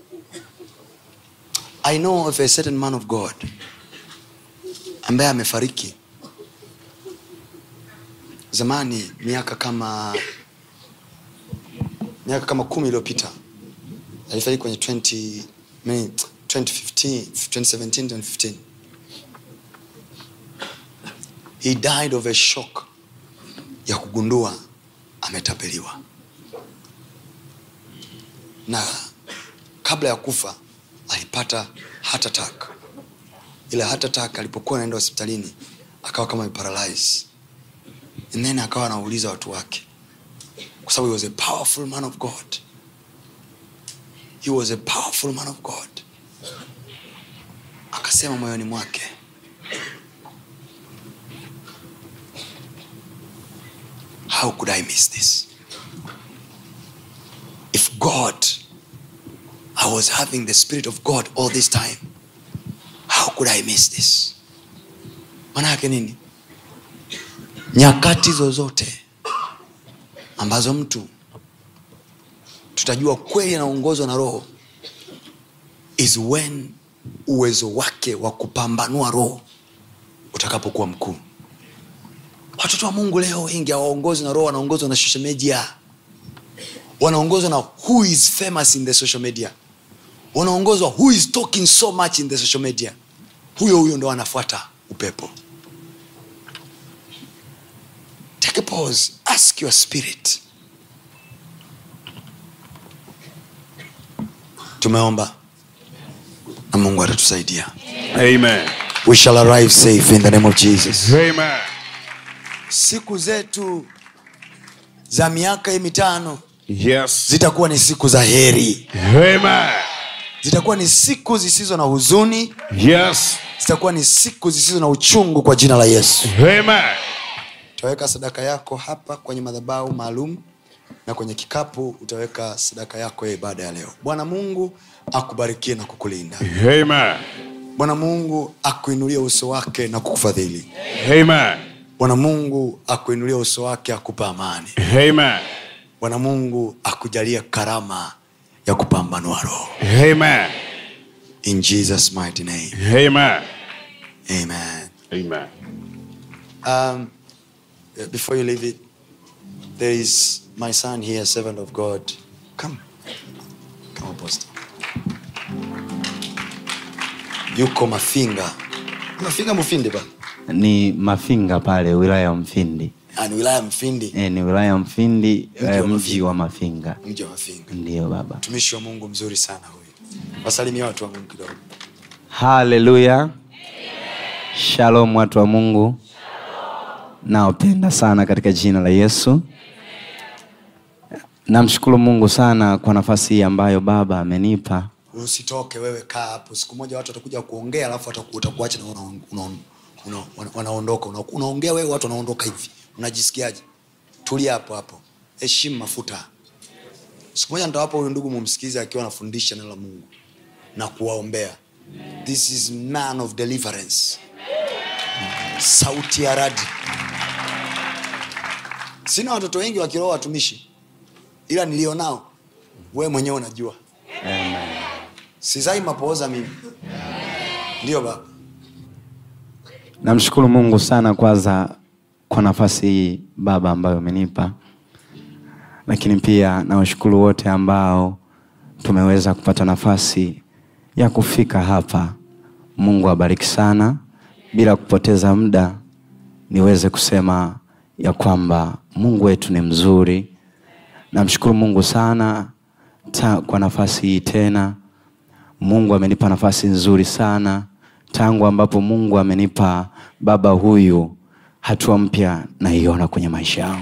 i know of a certain man of god ambaye amefariki zamani miaka kama miaka kama kumi iliyopita alifariki kwenye 20, mini- 2015, 2017 2015 he died of a shock ya kugundua ametapeliwa na kabla ya kufa alipata heart attack ila heart attack alipokuwa anaenda hospitalini akawa kama ameparalyze and then akawa anauliza watu wake kwa sababu he was a powerful man of god he was a powerful man of god akasema moyoni mwake how could i miss this if god i was having the spirit of god all this time how could i miss this maana yake nini nyakati zozote ambazo mtu tutajua kweli anaongozwa na roho is when uwezo wake wa kupambanua roho utakapokuwa mkuu watoto wa mungu leo wengi hawaongozwi na roho wanaongozwa na social media wanaongozwa na who is famous in the social media wanaongozwa who is talking so much in the social media huyo huyo ndo anafuata upepo take a pause ask your spirit tumeomba na mungu atatusaidia Amen. we shall arrive safe in the name of jesus Amen. siku zetu za miaka hii mitano Yes. zitakuwa ni siku za heri Amen. zitakuwa ni siku zisizo na huzuni Yes. zitakuwa ni siku zisizo na uchungu kwa jina la yesu Amen. utaweka sadaka yako hapa kwenye madhabahu maalum na kwenye kikapu utaweka sadaka yako ya ibada ya leo bwana mungu akubarikie na kukulinda Amen. bwana mungu akuinulie uso wake na kukufadhili Amen. bwana mungu akuinulie uso wake akupa amani Amen. bwana mungu akujalie karama ya kupambanua roho Amen. in jesus mighty name Amen. amen Amen. um, before you leave it there is my son here servant of god come come apostle yuko mafinga mafinga mufindi ba ni mafinga pale wilaya ya mfindi Ah, ni wilaya ya mfindi e, ni wilaya ya mfindi Mji wa eh, mji Mafinga. wa mafinga mji wa mafinga ndiyo baba mtumishi wa mungu mzuri sana huyu wasalimia watu wa mungu kidogo haleluya shalom watu wa mungu naopenda sana katika jina la yesu namshukuru mungu sana kwa nafasi hii ambayo baba amenipa usitoke wewe kaa hapo siku moja watu watakuja kuongea alafu wataku- watakuacha na una- una- una- wana- wanaondoka Una- unaongea wewe watu wanaondoka hivi unajisikiaje tulia hapo hapo heshimu mafuta siku moja nitawapa huyu ndugu mumsikilize akiwa anafundisha neno la mungu na kuwaombea this is man of deliverance sauti ya radi sina watoto wengi wa kiroho watumishi ila nilionao wewe mwenyewe unajua sizai mapooza mimi ndio baba namshukuru mungu sana kwanza kwa nafasi hii baba ambayo umenipa lakini pia nawashukuru wote ambao tumeweza kupata nafasi ya kufika hapa mungu abariki sana bila kupoteza muda niweze kusema ya kwamba mungu wetu ni mzuri namshukuru mungu sana ta, kwa nafasi hii tena mungu amenipa nafasi nzuri sana tangu ambapo mungu amenipa baba huyu hatua mpya naiona kwenye maisha yangu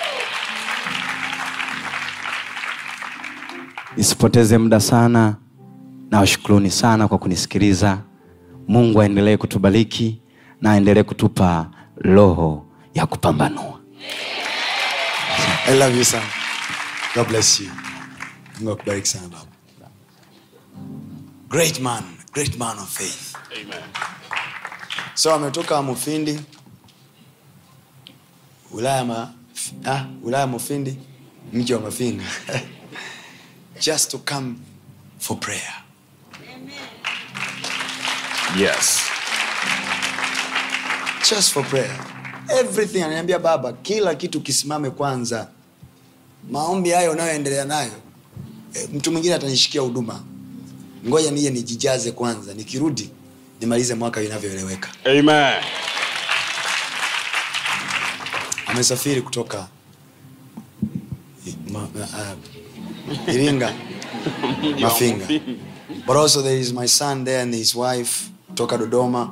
nisipoteze muda sana nawashukuruni sana kwa kunisikiliza mungu aendelee kutubariki na aendelee kutupa roho ya kupambanua i love you sana god bless you mungu akubariki sana baba great man great man of faith so ametoka mufindi wilaya ma, ah, wilaya mufindi mji wa mafinga just to come for prayer Yes. just for prayer everything ananiambia baba kila kitu kisimame kwanza maombi hayo unayoendelea nayo e, mtu mwingine atanishikia huduma ngoja nije nijijaze kwanza nikirudi nimalize mwaka inavyoeleweka Amen. amesafiri kutoka I- ma, uh, iringa mafinga but also there is my son there and his wife kutoka dodoma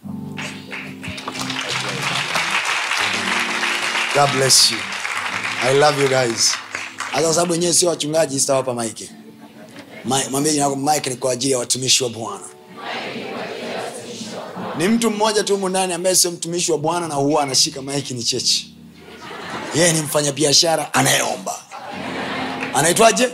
god bless you i love you guys hata kwa sababu wenyewe sio wachungaji sitawapa maike Ma- mwambie jina lako mike ni kwa ajili ya watumishi wa bwana ni mtu mmoja tu humu ndani ambaye sio mtumishi wa bwana na huwa anashika maiki ni chechi yeye ni mfanyabiashara anayeomba anaitwaje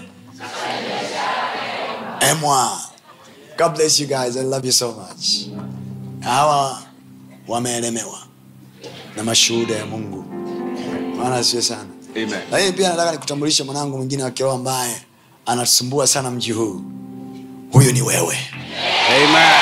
emwa god bless you guys i love you so much hawa wameelemewa na mashuhuda ya mungu maana sio sana Amen. lakini pia nataka nikutambulishe mwanangu mwingine wa kiroho ambaye anatusumbua sana mji huu huyu ni wewe Amen.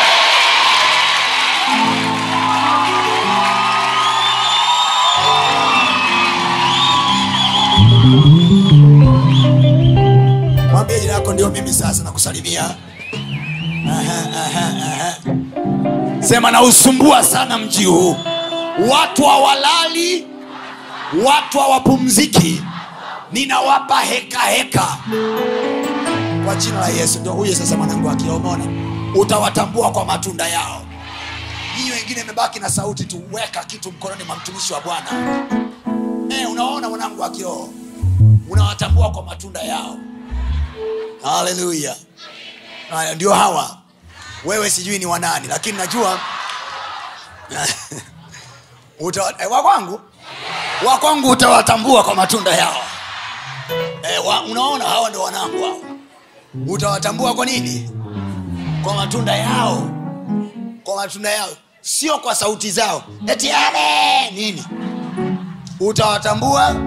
mwambie jina yako ndio mimi sasa nakusalimia Aha, aha, aha. sema nausumbua sana mji huu watu hawalali watu hawapumziki ninawapa heka heka kwa jina la yesu ndio huyo sasa mwanangu akiomona utawatambua kwa matunda yao nyinyi wengine imebaki na sauti tu weka kitu mkononi mwa mtumishi wa bwana eh, unaona mwanangu wa kiroho unawatambua kwa matunda yao haleluya haya ndio hawa wewe sijui ni wanani lakini najua Uta- eh, wa kwangu wakwangu utawatambua kwa matunda yao e, wa, unaona hawa ndo wanangu hao utawatambua kwa nini kwa matunda yao kwa matunda yao sio kwa sauti zao eti ale nini utawatambua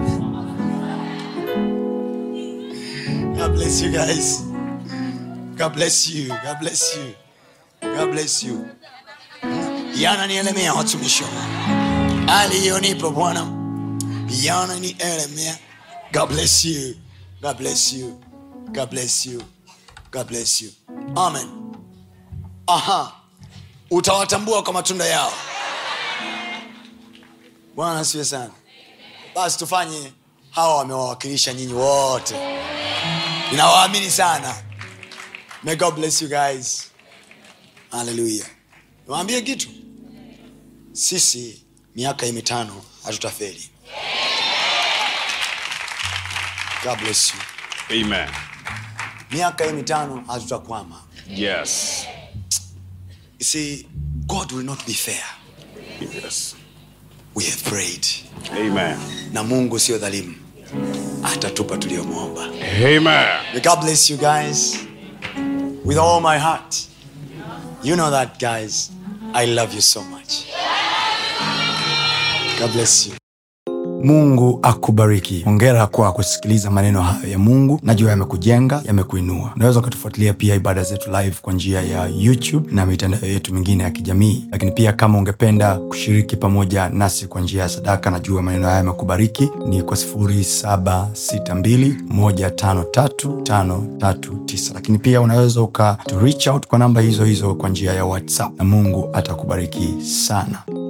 God bless you guys. God bless you. God bless you. God bless you. yananielemea watumishi wa Mungu. aliyonipa bwana yananielemea god bless you god bless you god bless you god bless you amen aha utawatambua kwa matunda yao bwana asiwe sana basi tufanye hawa wamewawakilisha nyinyi wote ninawaamini sana may god bless you guys haleluya niwaambie kitu sisi miaka hii mitano hatutafeli god bless you Amen. miaka hii mitano hatutakwama Yes. you see god will not be fair Yes. we have prayed Amen. na mungu sio dhalimu atatupa tuliyomwomba Amen. May god bless you guys with all my heart you know that guys i love you so much god bless you mungu akubariki ongera kwa kusikiliza maneno hayo ya mungu najua yamekujenga yamekuinua unaweza ukatufuatilia pia ibada zetu live kwa njia ya youtube na mitandao yetu mingine ya kijamii lakini pia kama ungependa kushiriki pamoja nasi kwa njia ya sadaka najua maneno haya yamekubariki ni kwa 762153539 lakini pia unaweza uka to reach out kwa namba hizo hizo kwa njia ya whatsapp na mungu atakubariki sana